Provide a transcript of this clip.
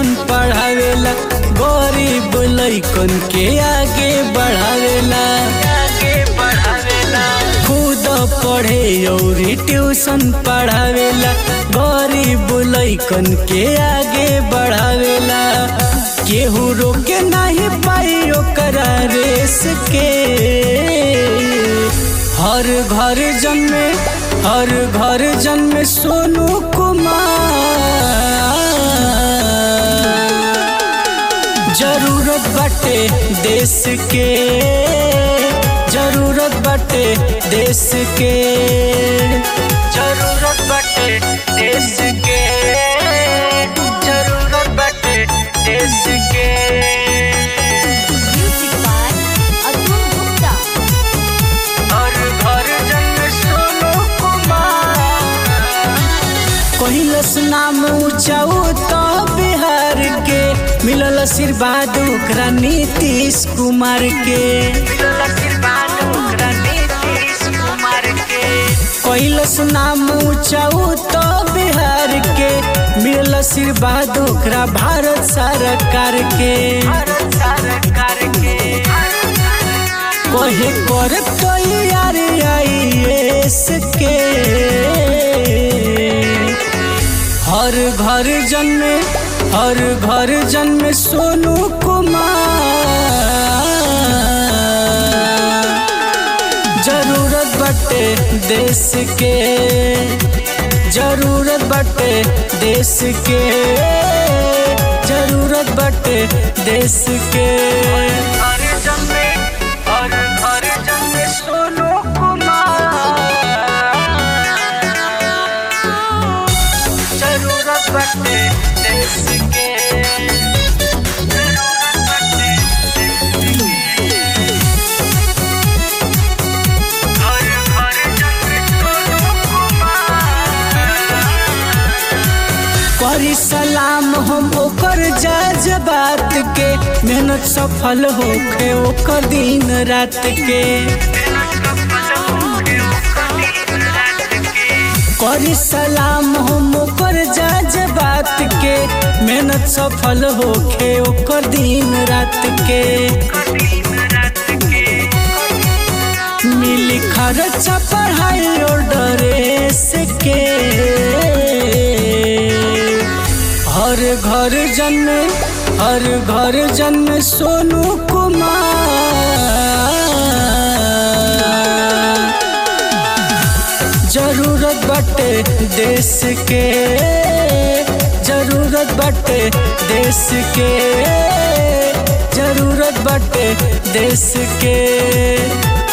Tuition पढ़ावेला गरीब लइकन के आगे बढ़ावेला आगे बढ़ावेला खुद पढ़े और ट्यूशन पढ़ावेला गरीब लइकन के आगे बढ़ावेला केहू रोके नहीं पाई ओकरा रेस के हर घर जन्मे हर घर जन्मे सोनू कुमार जरूरत बाटे देश के जरूरत बाटे देश के जरूरत बाटे देश के जरूरत बाटे देश के Music by Atul Gupta. हर घर जन्म सोनू कुमार कहिलस नाम ऊंचाऊ तो बिहार के मिलल आशीर्वाद ओकरा नीतीश कुमार के मिलल आशीर्वाद ओकरा नीतीश कुमार के कहिलस नाम ऊंचाऊ तो बिहार के मिलल आशीर्वाद ओकरा भारत सरकार के भारत सरकार के कहे कर तैयार आईएएस के हर घर जन्मे हर घर जन्मे सोनू कुमार जरूरत बटे देश के जरूरत बटे देश के जरूरत बटे देश के हर जन्मे हर घर जन्मे सोनू कुमार जरूरत बटे देश के जरूरत बटे देश के हर घर जन्मे सोनू कुमार करी सलाम हम ओकर जज बात के मेहनत सफल होखे ओकर दिन रात के करी सलाम हम ओकर जज बात के मेहनत सफल होखे ओकर दिन रात के मिली खर्चा पढ़ाई और ड्रेस के हर घर जन्मे हर घर जन्मे सोनू कुमार जरूरत बटे देश के जरूरत बटे देश के जरूरत बटे देश के